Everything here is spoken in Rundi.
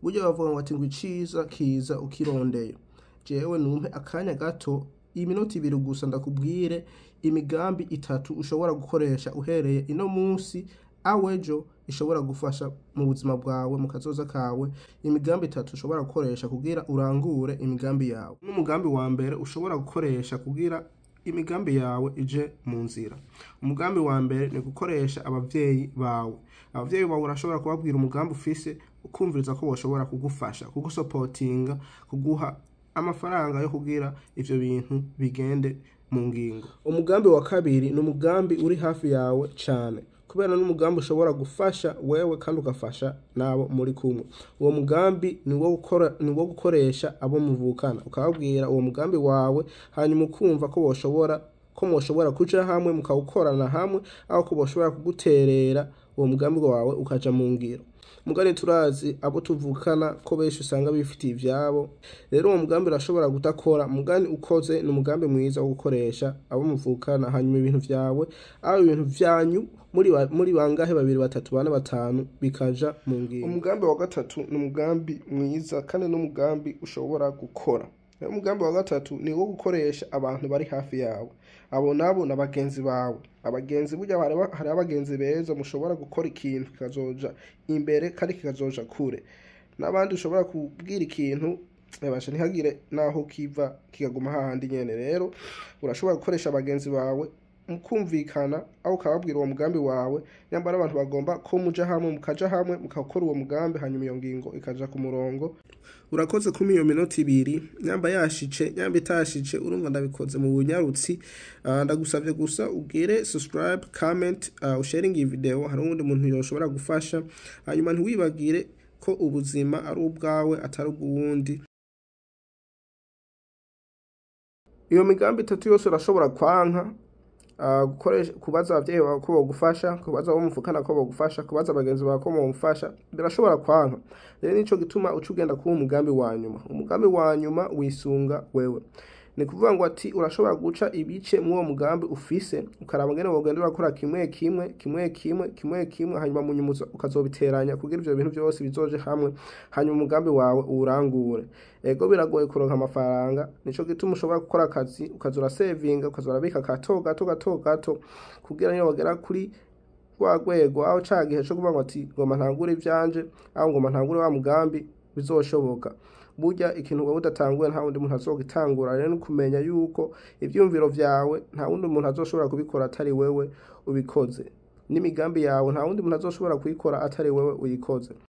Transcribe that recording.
burya bavuga ngo ati ngo iciza kiza ukirondeye jewe numpe akanya gato iminota ibiri gusa ndakubwire imigambi itatu ushobora gukoresha uhereye ino munsi awejo ishobora gufasha mu buzima bwawe mu kazoza kawe imigambi itatu ushobora gukoresha kugira urangure imigambi yawe n'umugambi wa mbere ushobora gukoresha kugira imigambi yawe ije mu nzira umugambi wa mbere ni gukoresha abavyeyi bawe abavyeyi bawe urashobora kubabwira umugambi ufise ukumviriza ko boshobora kugufasha kugusopotinga kuguha amafaranga yo kugira ivyo bintu bigende mu ngingo umugambi wa kabiri ni umugambi uri hafi yawe cane kubera n'umugambi ushobora gufasha wewe kandi ugafasha n'abo muri kumwe uwo mugambi ni wo gukora ni wo gukoresha abo muvukana ukababwira uwo mugambi wawe hanyuma ukumva ko boshobora ko mwoshobora kuja hamwe mukawukorana hamwe aho ko boshobora kuguterera uwo mugambi wawe ukaja mu ngiro mugani turazi abo tuvukana ko benshi usanga bifitiye ivyabo rero uwo mugambi urashobora kudakora mugani ukoze ni umugambi mwiza wo gukoresha abo muvukana hanyuma ibintu vyawe aho ibintu vyanyu muri ba- muri bangahe babiri batatu bane batanu bikaja mu ngingo umugambi wa gatatu ni umugambi mwiza kandi n'umugambi ushobora gukora rero umugambi wa gatatu ni wo gukoresha abantu bari hafi yawe abo nabo ni abagenzi bawe abagenzi burya hari aba- hari abagenzi beza mushobora gukora ikintu kikazoja imbere kandi kikazoja kure n'abandi ushobora kubwira ikintu yabasha ntihagire naho kiva kikaguma hahandi nyene rero urashobora gukoresha abagenzi bawe mukumvikana aho ukababwira uwo mugambi wawe nyambara abantu bagomba ko muja hamwe mukaja hamwe mukakora uwo mugambi hanyuma iyo ngingo ikaja ku murongo urakoze kumi iyo minota ibiri nyamba yashice nyamba itashice urumva ndabikoze mu bunyarutsi Ah, ndagusavye gusa ugire subscribe comment uh, usharing iyi video hari uwundi muntu yoshobora gufasha hanyuma ntiwibagire ko ubuzima ari ubwawe atari ubw'uwundi iyo migambi itatu yose urashobora kwanka ah, gukoresha kubaza abavyeyi bawe ko bogufasha kubaza abo muvukana ko bogufasha kubaza abagenzi bawe ko bogufasha birashobora kwanka rero nico gituma uca ugenda kuba umugambi wa nyuma umugambi wa nyuma wisunga wewe ni kuvuga ngo ati urashobora guca ibice mw'uwo mugambi ufise ukaraba ngene wogenda urakora kimwe kimwe kimwe kimwe kimwe kimwe hanyuma mu nyuma uza- ukazobiteranya kugira ivyo bintu vyose bizoje hamwe hanyuma umugambi wawe uwurangure ego biragoye kuronka amafaranga nico gituma ushobora gukora akazi ukaza urasevinga ukaza urabika gato gato gato gato kugira niyo wagera kuri rwa rwego aho ca gihe co kuvuga ngo ati ngoma ntangure ivyanje aho ngoma ntangure wa mugambi bizoshoboka burya ikintu wowe udatanguye nta wundi muntu azogitangura rero ni kumenya yuko ivyumviro vyawe nta wundi muntu azoshobora kubikora atari wewe ubikoze n'imigambi yawe nta wundi muntu azoshobora kuyikora atari wewe uyikoze